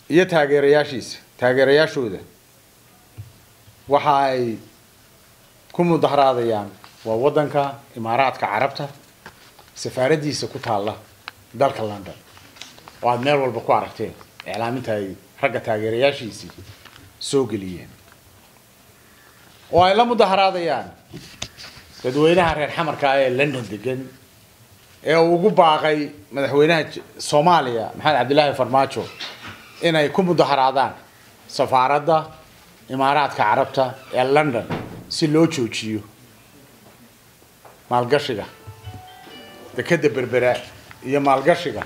iyo taageerayaashiisa taageerayaashooda waxa ay ku mudaharaadayaan waa waddanka imaaraadka carabta safaaraddiisa ku taalla dalka london oo aada meel walba ku aragteen iclaaminta ay ragga taageerayaashiisii soo geliyeen oo ay la mudaharaadayaan dadweynaha reer xamarka ah ee london degan ee uu ugu baaqay madaxweynaha J- soomaaliya maxamed cabdilaahi farmaajo inay ku mudaharaadaan safaaradda imaaraadka carabta ee london si loo joojiyo maalgashiga dekeda berbera iyo maalgashiga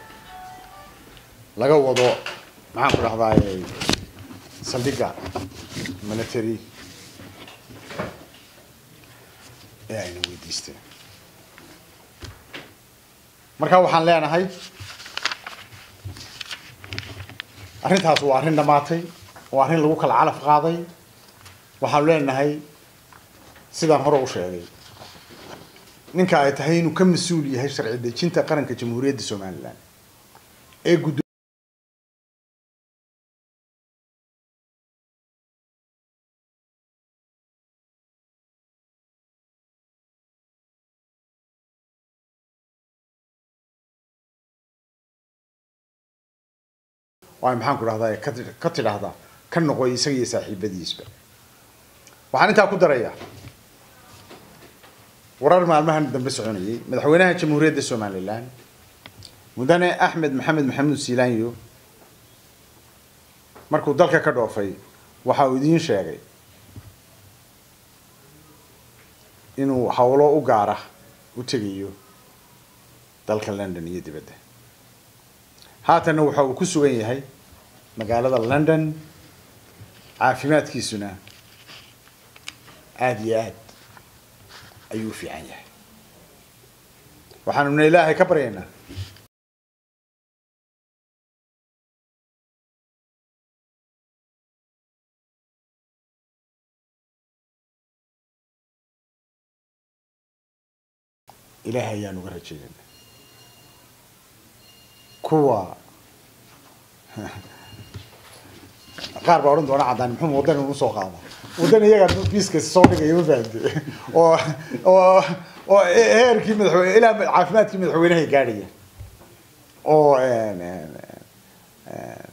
laga wado maxaan ku dhahdaay saldhigga military ee ayna weydiisteen marka waxaan leenahay arrintaas waa arrin dhammaatay waa arrin lagu kala calaf qaaday waxaanu leenahay sidaan hore u sheegay ninka ay tahay inuu ka mas-uul yahay sharci dejinta qaranka jamhuuriyadda somalilan ee guddo waay maxaan ku dhahdaa ka ti- ka tidhaahdaa ka noqoy isaga iyo saaxiibadiisba waxaan intaa ku darayaa warar maalmahan dambe soconayay madaxweynaha jamhuuriyadda somalilan mudane axmed maxamed maxamuud siilaanyo markuu dalka ka dhoofay waxa uu idiin sheegay inuu howlo u gaara u tegayo dalka london iyo dibadda haatanna waxa uu ku sugan yahay magaalada london caafimaadkiisuna aada iyo aad ayuu u fiican yahay waxaanuna ilaahay ka baryaynaa ilaahay ayaan uga rajeynayna kuwa qaar baa odhan doona caddaan muxuu waddan unu soo qaada waddan iyaga biiska soo dhigaya ma fahamte oo oo oo heerkii madaxweyne ilaa caafimaadkii madaxweynaha gaadhaya oo